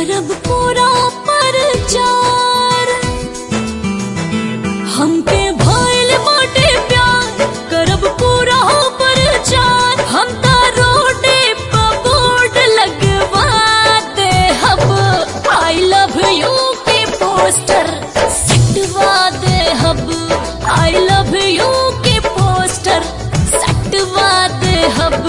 करब पूरा परचार हमके भइल बाटे प्यार करब पूरा परचार हम ता रोडे पे बोर्ड लगवा दे हब आई लव यू के पोस्टर सटवा दे हब आई लव यू के पोस्टर सटवा दे हब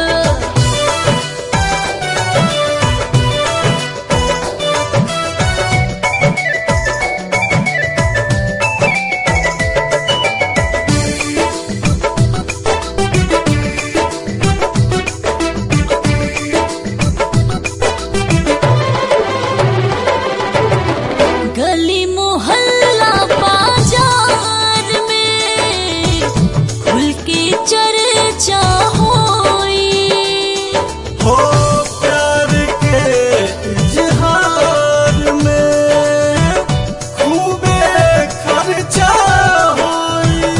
गली मोहल्ला बाजार में खुल के चर्चा होई हो प्यार के इजहार में खूबे खर्चा होई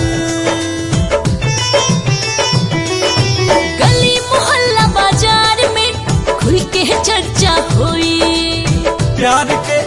गली मोहल्ला बाजार में खुल के चर्चा होई प्यार के